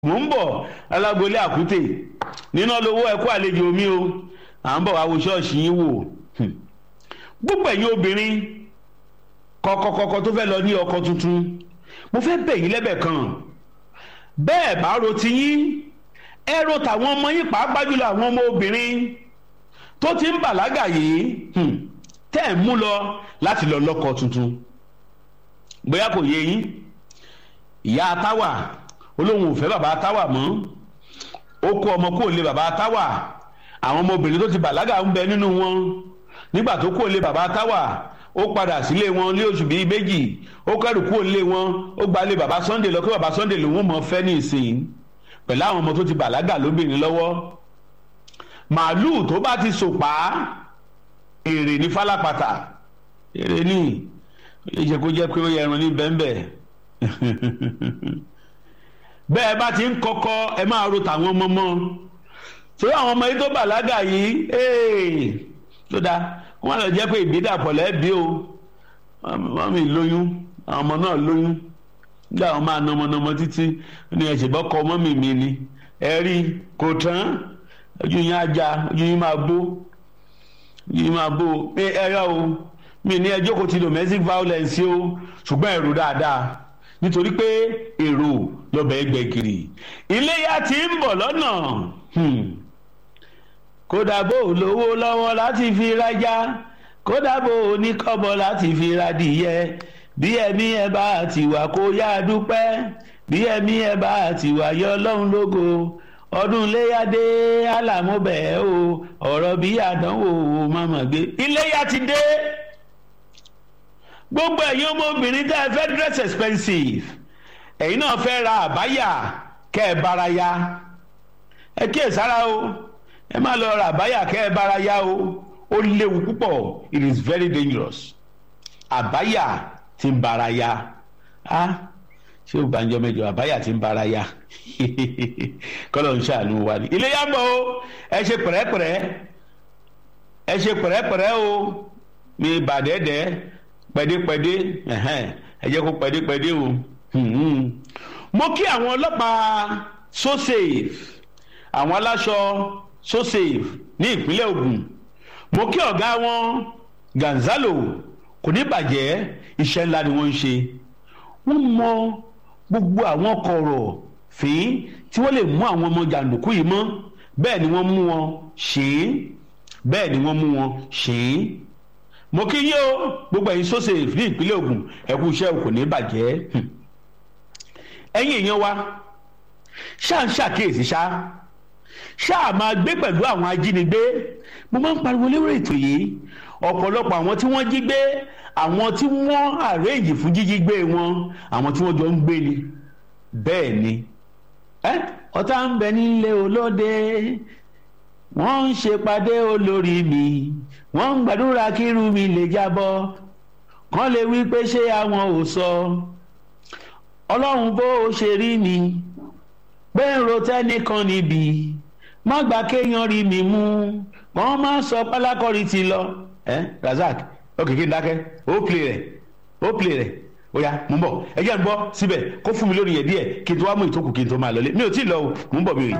mò ń bọ̀ alágbolé àkútè níná lówó ẹ̀kú àlejò mi o à ń bọ̀ wá wo ṣọ́ọ̀ṣì yín wò gbogbo ẹ̀yin obìnrin kọ̀kọ̀kọ̀kọ̀ tó fẹ́ lọ ní ọkọ tuntun mo fẹ́ bẹ̀ yín lẹ́bẹ̀ kan bẹ́ẹ̀ bá ro ti yín ẹ ro tàwọn ọmọ yín pàápàá jùlọ àwọn ọmọ obìnrin tó ti ń bàlágà yìí tẹ́ ẹ̀ mú lọ láti lọ lọ́kọ tuntun bóyá kò yé yín ìyá táwà olóhùn ò fẹ́ bàbá táwà mọ́ ó kó ọmọ kó lé bàbá táwà àwọn ọmọbìnrin tó ti bàlágà ń bẹ nínú wọn nígbà tó kó lé bàbá táwà ó padà sílé wọn lé oṣù bíi méjì ó kẹrù kúrò lé wọn ó gba lé bàbá Sunday lọ kí bàbá Sunday lòun mọ fẹ́ ní ìsìn pẹ̀lú àwọn ọmọ tó ti bàlágà lóbìnrin lọ́wọ́ màálùú tó bá ti sòpá èrè ní fálápàtà èrè ní ó yẹ kó jẹ́ pé ó yẹ ẹran ní bẹ́ńbẹ́ bẹ́ẹ̀ bá ti ń kọ́kọ́ ẹ máa ro tàwọn ọmọ mọ́ torí àwọn ọmọ yìí tó bàlágà yìí tó dáa wọ́n lọ jẹ́ pé ìbídàpọ̀ lẹ́bi o wọ́n mi lóyún àwọn ọmọ náà lóyún nígbà wọn máa nọmọnọmọ títí ní ẹ̀sìn bọ́kọ ọmọ mi mi ni ẹ rí kò tán ojú yín á já ojú yín máa bó ojú yín máa bó ẹ ẹ yá o mi ní ẹjọ́ kò ti domestic violence o ṣùgbọ́n ẹ̀rù dáadáa nítorí pé èrò lọ́bẹ̀ ẹgbẹ́ kiri iléyà ti ń bọ̀ lọ́nà kódà bó lówó lọ́wọ́ láti fi rájá kódà bó oníkọ́bọ̀ láti fi radìyẹ bí ẹ̀mí ẹ̀ bá ti wà kó yá dúpẹ́ bí ẹ̀mí ẹ̀ bá ti wà yọ ọlọ́run lógo ọdún iléyàdé alàmúbẹ̀ o ọ̀rọ̀ bí àdánwò mọ̀mọ́ gbé iléyà ti dé gbogbo ẹ̀yin ọmọbìnrin tẹ́ ẹ fẹ́ dress expensive ẹ̀yin náà fẹ́ ra àbáyà kẹ́ ẹ bára ya ẹ kíyè sára o ẹ má lọ ra àbáyà kẹ́ ẹ bára ya o ó léwu púpọ̀ it is very dangerous àbáyà tí ń bára ya á ṣé o gbàǹjọ mẹ́jọ àbáyà tí ń bára ya kọ́lọ̀ ń ṣàánú wa ni ilé yá ń bọ̀ o ẹ ṣe pẹ̀rẹ́pẹ̀rẹ́ ẹ ṣe pẹ̀rẹ́pẹ̀rẹ́ o mi bàdẹ́dẹ́ pẹ̀dépẹ̀dé ẹ jẹ́ kó pẹ̀dépẹ̀dé o mo kí àwọn ọlọ́pàá so safe àwọn aláṣọ so safe ní ìpínlẹ̀ Ògùn mo kí ọ̀gá wọn Gonzalo kò ní bàjẹ́ iṣẹ́ ńlá ni wọ́n ń ṣe wọ́n mọ gbogbo àwọn kọ̀rọ̀ fín tí wọ́n lè mú àwọn ọmọ jàǹdùkú yìí mọ́ bẹ́ẹ̀ ni wọ́n mú wọn ṣe é bẹ́ẹ̀ ni wọ́n mú wọn ṣe é mo kí yín o gbogbo ẹ̀yin sọ́sẹ̀ ní ìpínlẹ̀ Ògùn ẹ̀kú iṣẹ́ kò ní bàjẹ́ ẹ̀yin èèyàn wa ṣáà ń ṣàkíyèsí ṣá ṣáà máa gbé pẹ̀lú àwọn ajínigbé mo máa ń pariwo lérò ètò yìí ọ̀pọ̀lọpọ̀ àwọn tí wọ́n jí gbé àwọn tí wọ́n àrẹ́jì fún jíjí gbé wọn àwọn tí wọ́n jọ ń gbé ni bẹ́ẹ̀ ni ọ̀tá ń bẹ nílé olóde wọ́n ń ṣèpàdé olórí mi wọ́n ń gbàdúrà kírun mi lè jábọ́ kán lè wí pé ṣé àwọn ò sọ ọlọ́run bó o ṣe rí mi pé ń ro tẹ́nìkan níbi má gbà kéèyàn rí mi mú wọ́n má sọ pálákọ́rí ti lọ ẹ Razak ó kìkì ń dákẹ́ ó play rẹ̀ ó play rẹ̀ ó yá mú bọ̀ ẹ jẹ́ ń bọ́ síbẹ̀ kó fún mi lórí yẹn díẹ̀ kí n tó wá mú ìtókù kí n tó máa lọlé mi ò tí ì lọ o mú bọ̀ mi ò yìí.